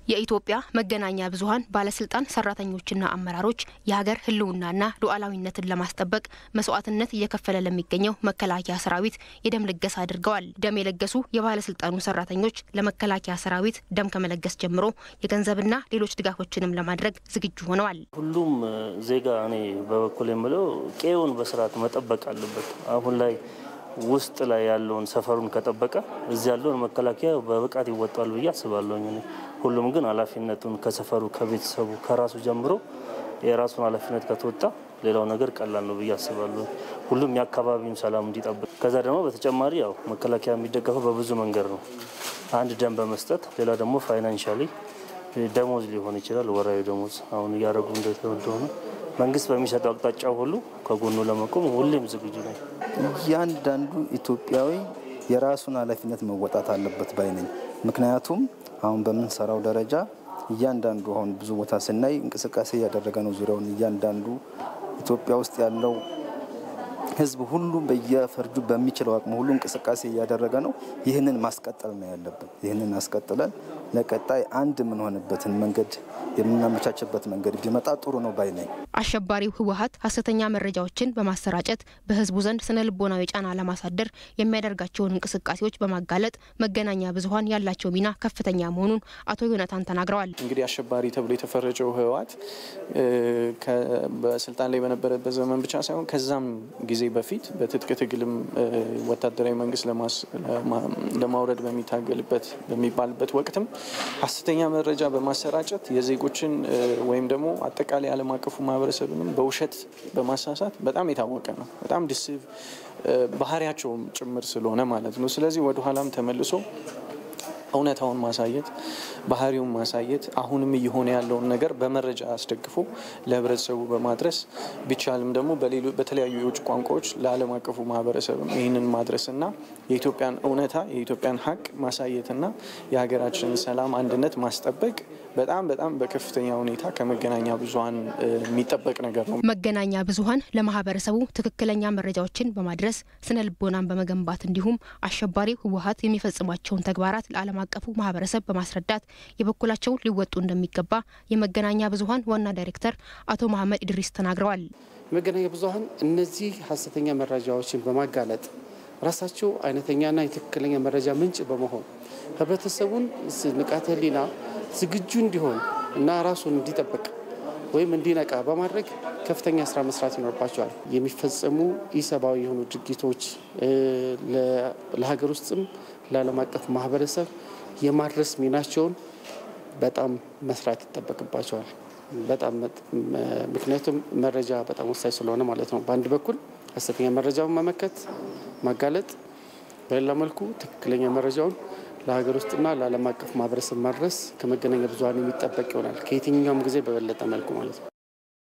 የኢትዮጵያ መገናኛ ብዙኃን ባለስልጣን ሰራተኞችና አመራሮች የሀገር ሕልውናና ሉዓላዊነትን ለማስጠበቅ መስዋዕትነት እየከፈለ ለሚገኘው መከላከያ ሰራዊት የደም ልገሳ አድርገዋል። ደም የለገሱ የባለስልጣኑ ሰራተኞች ለመከላከያ ሰራዊት ደም ከመለገስ ጀምሮ የገንዘብና ሌሎች ድጋፎችንም ለማድረግ ዝግጁ ሆነዋል። ሁሉም ዜጋ እኔ በበኩል የምለው ቄውን በስርዓት መጠበቅ አለበት። አሁን ላይ ውስጥ ላይ ያለውን ሰፈሩን ከጠበቀ እዚህ ያለውን መከላከያ በብቃት ይወጣል ብዬ አስባለሁኝ። ሁሉም ግን ኃላፊነቱን ከሰፈሩ ከቤተሰቡ ከራሱ ጀምሮ የራሱን ኃላፊነት ከተወጣ ሌላው ነገር ቀላል ነው ብዬ አስባለሁ። ሁሉም የአካባቢውን ሰላም እንዲጠብቅ። ከዛ ደግሞ በተጨማሪ ያው መከላከያ የሚደገፈው በብዙ መንገድ ነው። አንድ ደም በመስጠት ሌላ ደግሞ ፋይናንሻሊ ደሞዝ ሊሆን ይችላል። ወራዊ ደሞዝ አሁን እያደረጉ እንደሆነ መንግስት በሚሰጠው አቅጣጫ ሁሉ ከጎኑ ለመቆም ሁሌም ዝግጁ ነው። እያንዳንዱ ኢትዮጵያዊ የራሱን ኃላፊነት መወጣት አለበት ባይ ነኝ። ምክንያቱም አሁን በምንሰራው ደረጃ እያንዳንዱ አሁን ብዙ ቦታ ስናይ እንቅስቃሴ እያደረገ ነው። ዙሪያውን እያንዳንዱ ኢትዮጵያ ውስጥ ያለው ሕዝብ ሁሉ በየፈርጁ በሚችለው አቅሙ ሁሉ እንቅስቃሴ እያደረገ ነው። ይህንን ማስቀጠል ነው ያለብን። ይህንን አስቀጥለን ለቀጣይ አንድ የምንሆንበትን መንገድ የምናመቻችበት መንገድ ቢመጣ ጥሩ ነው ባይ ነኝ። አሸባሪው ህወሀት ሀሰተኛ መረጃዎችን በማሰራጨት በህዝቡ ዘንድ ስነ ልቦናዊ ጫና ለማሳደር የሚያደርጋቸውን እንቅስቃሴዎች በማጋለጥ መገናኛ ብዙኃን ያላቸው ሚና ከፍተኛ መሆኑን አቶ ዮናታን ተናግረዋል። እንግዲህ አሸባሪ ተብሎ የተፈረጀው ህወሀት በስልጣን ላይ በነበረበት ዘመን ብቻ ሳይሆን ከዛም ጊዜ በፊት በትጥቅ ትግልም ወታደራዊ መንግስት ለማውረድ በሚታገልበት በሚባልበት ወቅትም ሀሰተኛ መረጃ በማሰራጨት የዜጎችን ወይም ደግሞ አጠቃላይ ዓለም አቀፉ ማህበረሰብንም በውሸት በማሳሳት በጣም የታወቀ ነው። በጣም ዲሲቭ ባህሪያቸውም ጭምር ስለሆነ ማለት ነው። ስለዚህ ወደኋላም ተመልሶ እውነታውን ማሳየት ባህሪውን ማሳየት አሁንም እየሆነ ያለውን ነገር በመረጃ አስደግፎ ለህብረተሰቡ በማድረስ ቢቻልም ደግሞ በተለያዩ የውጭ ቋንቋዎች ለዓለም አቀፉ ማህበረሰብም ይህንን ማድረስና የኢትዮጵያን እውነታ የኢትዮጵያን ሀቅ ማሳየትና የሀገራችንን ሰላም አንድነት ማስጠበቅ በጣም በጣም በከፍተኛ ሁኔታ ከመገናኛ ብዙኃን የሚጠበቅ ነገር ነው። መገናኛ ብዙኃን ለማህበረሰቡ ትክክለኛ መረጃዎችን በማድረስ ስነ ልቦናን በመገንባት እንዲሁም አሸባሪው ህወሀት የሚፈጽሟቸውን ተግባራት ለዓለም አቀፉ ማህበረሰብ በማስረዳት የበኩላቸውን ሊወጡ እንደሚገባ የመገናኛ ብዙኃን ዋና ዳይሬክተር አቶ መሀመድ ኢድሪስ ተናግረዋል። የመገናኛ ብዙኃን እነዚህ ሀሰተኛ መረጃዎችን በማጋለጥ ራሳቸው አይነተኛና የትክክለኛ መረጃ ምንጭ በመሆን ህብረተሰቡን ንቃተ ህሊና ዝግጁ እንዲሆን እና ራሱን እንዲጠብቅ ወይም እንዲነቃ በማድረግ ከፍተኛ ስራ መስራት ይኖርባቸዋል። የሚፈጸሙ ኢሰብአዊ የሆኑ ድርጊቶች ለሀገር ውስጥም ለዓለም አቀፍ ማህበረሰብ የማድረስ ሚናቸውን በጣም መስራት ይጠበቅባቸዋል። በጣም ምክንያቱም መረጃ በጣም ወሳኝ ስለሆነ ማለት ነው። በአንድ በኩል ሀሰተኛ መረጃውን መመከት፣ ማጋለጥ፣ በሌላ መልኩ ትክክለኛ መረጃውን ለሀገር ውስጥና ለዓለም አቀፍ ማህበረሰብ ማድረስ ከመገናኛ ብዙኃን የሚጠበቅ ይሆናል ከየትኛውም ጊዜ በበለጠ መልኩ ማለት ነው።